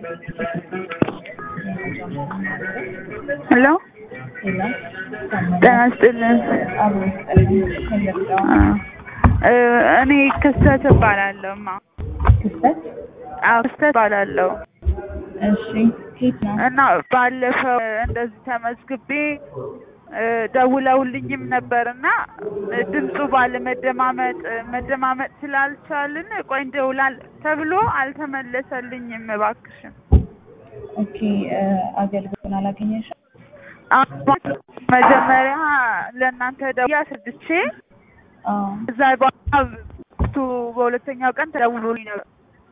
ሄሎ ሄሎ ጤና ይስጥልን። አብሮ ይስጥልን። ከለዳው እ እኔ ክስተት እባላለሁ። ማ ክስተት አዎ ክስተት እባላለሁ እሺ፣ ኬት ነው? እና ባለፈው እንደዚህ ተመዝግቤ እ ደውለውልኝም ነበር እና ድምፁ ባለመደማመጥ መደማመጥ ስላልቻልን ቆይ እንደውላል ተብሎ አልተመለሰልኝም። እባክሽን ኦኬ እ አገልግሎቱን አላገኘሽም? አሁን መጀመሪያ ለእናንተ ደውዬ አስረድቼ አዎ እዛ በኋላ ቱ በሁለተኛው ቀን ተደውሎልኝ ነበር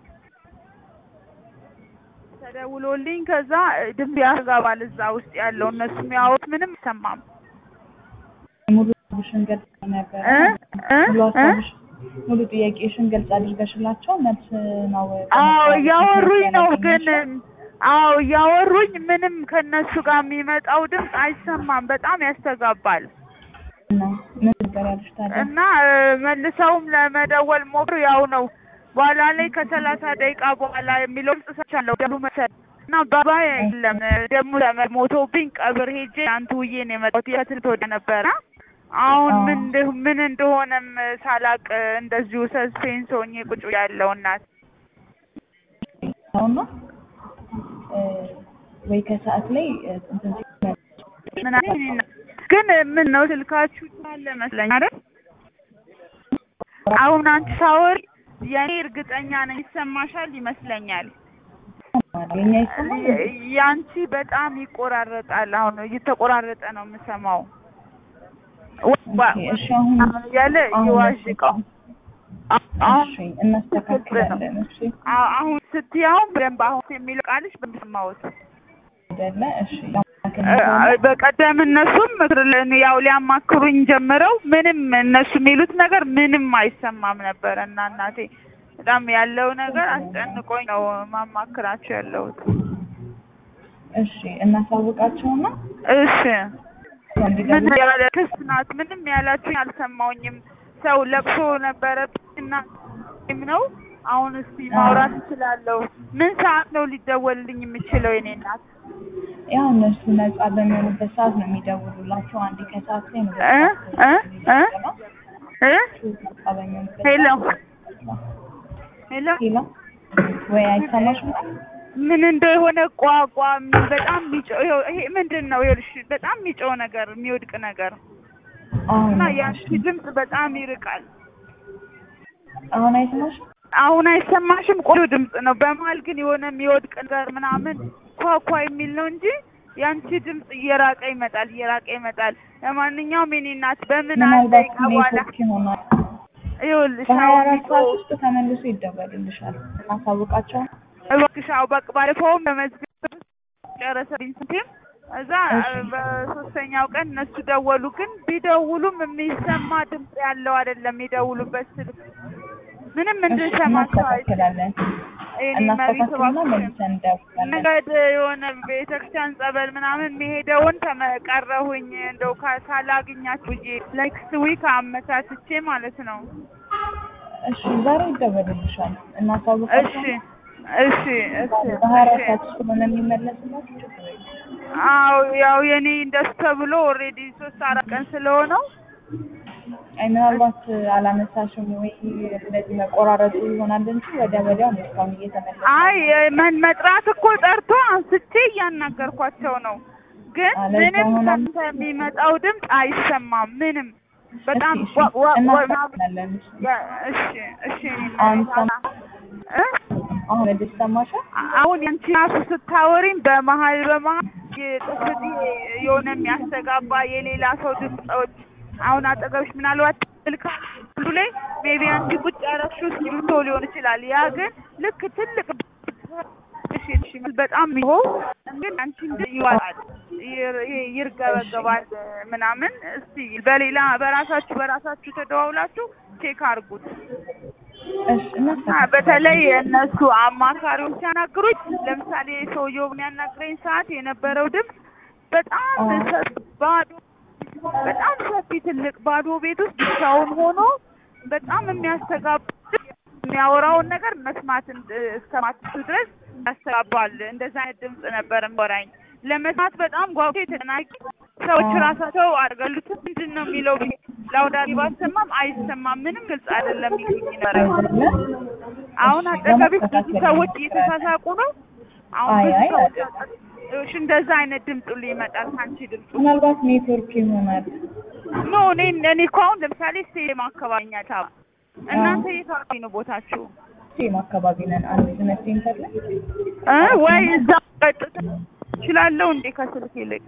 ተደውሎልኝ ከዛ ድምፅ ያስተጋባል እዛ ውስጥ ያለው እነሱ የሚያወሩት ምንም አይሰማም ሙሉ ሀሳብሽን ገልጽ ነበር። እ እ ሙሉ እ ሀሳብሽ ሙሉ ጥያቄሽን ገልጽ አድርገሽላቸው መልስ ነው አዎ እያወሩኝ ነው ግን ያላገኘሽው? አዎ እያወሩኝ ምንም ከነሱ ጋር የሚመጣው ድምፅ አይሰማም በጣም ያስተጋባል እና ምን ነበር ያሉሽ ታዲያ? እና እ መልሰውም ለመደወል ሞክሩ ያው ነው በኋላ ላይ ከሰላሳ ደቂቃ በኋላ የሚለው ድምፅ ሰምቻለሁ ደሉ መሰል እና ባባ የለም ደግሞ ሞቶብኝ ቀብር ሄጄ አንቱ ውዬ ነው የመጣሁት የትልት ወደ ነበረ አሁን ምን እንደ- ምን እንደሆነም ሳላቅ እንደዚሁ ሰስፔንስ ሆኜ ቁጭ ያለው እናት አሁን ነው እ ወይ ከሰዓት ላይ እ እንትን ሲመጣ ምን አለ እኔ እና- ግን ምን ነው ስልካችሁ አለ መስለኝ አይደል አሁን አንቺ ሳወሪ የኔ እርግጠኛ ነኝ ይሰማሻል ይመስለኛል የኛ ይሰማል እንዴ? የ- ያንቺ በጣም ይቆራረጣል አሁን እየተቆራረጠ ነው የምሰማው ኦኬ፣ እሺ አሁን ያለ አሁን ይዋዥቀው አሁን እሺ እናስተካክላለን። እሺ አ- አሁን ስትያው በደንብ አሁን የሚለው ቃልሽ በደንብ ሰማሁት አይደለ? እሺ እ- በቀደም እነሱም ምክር ለን- ያው ሊያማክሩኝ ጀምረው ምንም እነሱ የሚሉት ነገር ምንም አይሰማም ነበረ እና እናቴ በጣም ያለው ነገር አስጨንቆኝ ነው ማማክራቸው ያለሁት። እሺ እናሳውቃቸውና እሺ ምን እንዲደውሉ ያለ ክስ ናት? ምንም ያላችሁኝ አልሰማሁኝም። ሰው ለቅሶ ነበረብኝ እና ነው አሁን እስቲ ማውራት እችላለሁ። ምን ሰዓት ነው ሊደወልልኝ የምችለው የኔ እናት? ያው እነሱ ነጻ በሚሆኑበት ሰዓት ነው የሚደውሉላቸው። አንዴ ከሰዓት ላይ ነው እ እ እ እ ነጻ በሚሆኑበት ሄሎ ሰዓት ሄሎ ሄሎ ወይ አይሰማሽም? ምን እንደሆነ ቋቋ በጣም የሚጮህ ይኸው ይሄ ምንድን ነው? ይኸውልሽ በጣም የሚጮህ ነገር የሚወድቅ ነገር አሁን እና ያንቺ ድምፅ በጣም ይርቃል። አሁን አይሰማሽም? አሁን አይሰማሽም? ቆንጆ ድምፅ ነው። በመሀል ግን የሆነ የሚወድቅ ነገር ምናምን ኳኳ የሚል ነው እንጂ ያንቺ ድምፅ እየራቀ ይመጣል፣ እየራቀ ይመጣል። ለማንኛውም የኔ እናት በምን አንድ ምናልባት ደቂቃ በኋላ ኔትወርክ ይሆናል። ይኸውልሽ በሀያ አሁን አራት ሰዓት የሚጮህ ውስጥ ተመልሶ ይደወልልሻል። እናሳውቃቸው። እባክሽ አዎ በቃ ባለፈውም በመዝገብ ጨረሰብኝ ስንቴም እዛ እሺ። በሶስተኛው ቀን እነሱ ደወሉ። ግን ቢደውሉም የሚሰማ ድምፅ ያለው አይደለም የሚደውሉበት ስልክ ምንም እሺ እንድንሰማቸው አይ እናስተካክላለን። እኔ መሬት እናስተካክልና እባክሽን መልሰን እንደውላለን። መንገድ የሆነ ቤተክርስቲያን ጸበል ምናምን የሚሄደውን ተመቀረሁኝ እንደው ካ- ሳላግኛት ብዬ ኔክስት ዊክ አመቻችቼ ማለት ነው። እሺ ዛሬ ይደወልልሻል። እሺ እናሳውቃቸው። እሺ እሺ በሀያ አራት እሺ ሰዓት ውስጥ ስለሆነ የሚመለስላችሁ ችግር የለም። አዎ ያው የኔ እንደሱ ተብሎ ኦልሬዲ ሶስት አራት ቀን ስለሆነው አይ ምናልባት አላነሳሽም ወይ እንደዚህ መቆራረጡ ይሆናል እንጂ ወዲያ ወዲያው ነው እስካሁን እየተመለሰ አይ መን መጥራት እኮ ጠርቶ አንስቼ እያናገርኳቸው ነው። ግን አለዛ ምንም ሆነ- ከአንተ የሚመጣው ድምፅ አይሰማም። ምንም በጣም እሺ፣ ዋ- ዋ- ዋ- እናስተካክላለን። እሺ። ያ- እሺ እሺ እኔ አሁን እናቴ ሰማ- እ? አሁን ወደ ይሰማሻል? አሁን ያንቺ ራሱ ስታወሪኝ በመሀል በመሀል የጥፍት የሆነ የሚያስተጋባ የሌላ ሰው ድምፆች አሁን አጠገብሽ ምናልባት ስልክ ሁሉ ላይ ሜቢ አንቺ ቁጭ ያረግሽው እስክሪብቶ ሊሆን ይችላል። ያ ግን ልክ ትልቅ እሺ እሺ በጣም ይሆ ግን አንቺ እንደ ይዋጣል ይር- ይሄ ይርገበገባል ምናምን። እስቲ በሌላ በራሳችሁ በራሳችሁ ተደዋውላችሁ ቼክ አድርጉት። እሺ እና እናስተካክላለን። በተለይ እነሱ አማካሪዎች ሲያናግሩኝ ለምሳሌ ሰውየው በሚያናግረኝ ሰዓት የነበረው ድምፅ በጣም አዎ። ሰፊ ባዶ በጣም ሰፊ ትልቅ ባዶ ቤት ውስጥ ብቻውን ሆኖ በጣም የሚያስተጋባ የሚያወራውን ነገር መስማት እንድ- እስከማትችሉ ድረስ ያስተጋባል። እንደዛ አይነት ድምፅ ነበር የሚወራኝ። ለመስማት በጣም ጓጉ የተጨናቂ ሰዎች አዎ። ራሳቸው አድርገሉት ምንድን ነው የሚለው ብዬ ላውዳሪ ባሰማም አይሰማም፣ ምንም ግልጽ አይደለም ይሉኝ ነበረ። አይደለ? አሁን እሺ፣ አጠገቤ ብዙ ለማስተካከል ሰዎች እንሞክራለን። እየተሳሳቁ ነው። አሁን አይ ብዙ አይ ሰዎች አይደለም። እሺ፣ እንደዛ አይነት ድምፅ ሁሉ ይመጣል ከአንቺ ድምፁ ምናልባት ኔትወርክ ይሆናል። ኖ እኔ እኔ እኮ አሁን ለምሳሌ ስቴዲየም አካባቢ ነኝ አዲስ አበባ። እናንተ የት አካባቢ ነው ቦታችሁ? ሴም አካባቢ ነን። አንድ ዝነት ሴንተር ላይ እ ወይ እዛ ቀጥታ እችላለሁ እንዴ ከስልክ ይልቅ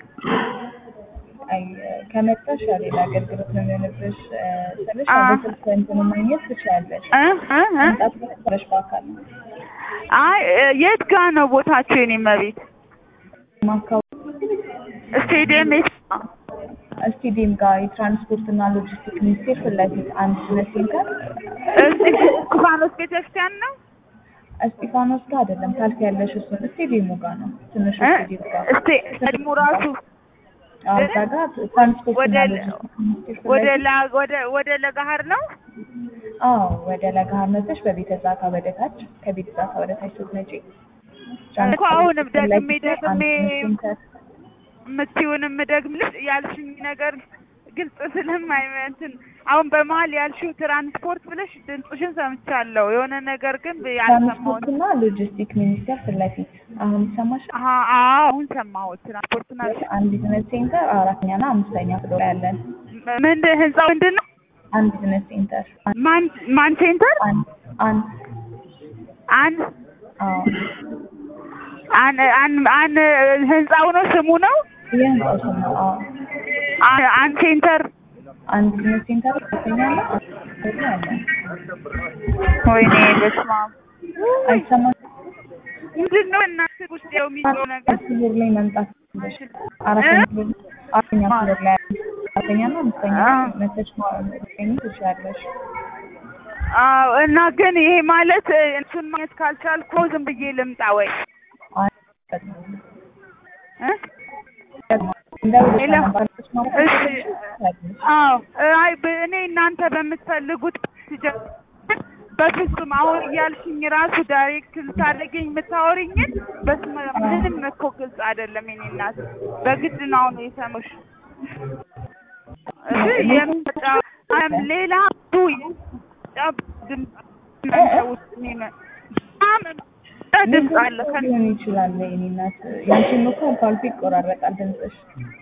አይ ከመጣሽ ያው ሌላ አገልግሎት ነው የሚሆንብሽ እ፣ ስልሽ አ- በስልክ እንትን ማግኘት ትችያለሽ። እ እ እ መምጣት ትችያለሽ በአካል አይ እ፣ የት ጋ ነው ቦታችሁ? የኔ መቤት ሴም አካባቢ ስቴዲየም የት ነው? ስቴዲየም ጋር የትራንስፖርት እና ሎጂስቲክ ሚኒስቴር ፊት ለፊት አንድ ዝነት ሴንተር እዚህ እስጢፋኖስ ቤተክርስቲያን ነው እስጢፋኖስ ጋር አይደለም ታልፍ ያለሽ እሱን ስቴዲየሙ ጋር ነው። ትንሹ እ ስቴዲየም ጋር እስቴ ቀድሞ ራሱ አዎ፣ እዛ ጋር ትራንስፖርት እና ወደ ሎጂስቲክ ሚኒስቴር ፊት ወደ ለፊት ላ ወደ ወደ ለጋሃር ነው አዎ ወደ ለገሃር መጥተሽ በቤተ ዛካ ወደ ታች ከቤተ ዛካ ወደ ታች ስትመጪ እኮ አሁንም ፊት ለፊት ደግሜ ላይ አንድ ደግሜ ሴንተር የምትይውንም ደግምልሽ ያልሽኝ ነገር ግልጽ ስለማይ እንትን አሁን በመሀል ያልሽው ትራንስፖርት ብለሽ ድምፅሽን ሰምቻለሁ። የሆነ ነገር ግን ያልሰማሁት ትራንስፖርት እና ሎጂስቲክ ሚኒስቴር ፊት ለፊት አሁን ይሰማሽ አሀ አዎ አሁን ሰማሁት። ትራንስፖርትና አንድ ቢዝነስ ሴንተር አራተኛ እና አምስተኛ ፍሎር ላይ ያለን ምንድን ህንጻው ምንድን ነው? አንድ ቢዝነስ ሴንተር ማን ማን ሴንተር አንድ አንድ አን አዎ አን አን አን ህንጻው ነው ስሙ ነው የህንጻው ስም ነው አዎ አን አን ሴንተር አንድ ቢዝነስ ሴንተር አራተኛ እና አምስተኛ ፍሎር ላይ ያለን ወይኔ በስመ አብ አይሰማሽ ምንድን ነው እናንተ ውስጥ ያው የሚለው ነገር ፍሎር ላይ መምጣት ትችላለሽ አራተኛ ፍሎር አራተኛ ፍሎር ላይ ያለን አራተኛ እና አምስተኛ አዎ። መተሽ ማግኘት ትችላለሽ አዎ እና ግን ይሄ ማለት እ፣ እሱን ማግኘት ካልቻልኩ ዝም ብዬ ልምጣ ወይ እ? ሌላ? እሺ። አዎ አይ ብ- እኔ እናንተ በምትፈልጉት ሲጀምር በፍጹም አሁን እያልሽኝ ራሱ ዳይሬክት ልታደርገኝ የምታወሪኝን በስመ ምንም እኮ ግልጽ አይደለም። የኔ እናት በግድ ነው አሁን የሰሙሽ። እሺ የምጫ አም ሌላ ቱ የምጫ ድምፅ እናንተ ውስጥ የሚመ- በጣም ድምፅ አለ ከ ሊሆን ይችላል። የእኔ እናት ያንቺም እኮ አልፎ አልፎ ይቆራረጣል ድምፅሽ።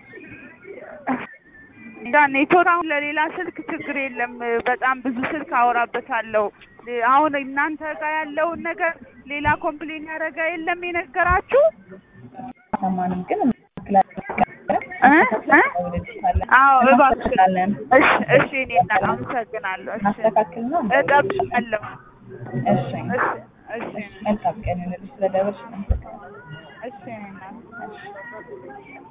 እንዳ ኔትወርክ አሁን ለሌላ ስልክ ችግር የለም። በጣም ብዙ ስልክ አወራበታለሁ። አሁን እናንተ ጋር ያለውን ነገር ሌላ ኮምፕሌን ያደረገ የለም የነገራችሁ? ሰማንም ግን እ? እ? አዎ እባክሽ። እሺ እሺ፣ እኔ እናት አመሰግናለሁ። እሺ ማስተካከል ነው። እጠብቃለሁ። እሺ እሺ እሺ መልካም ቀን ይሁንልሽ። ስለደወልሽ አመሰግናለሁ። እሺ እኔ እናት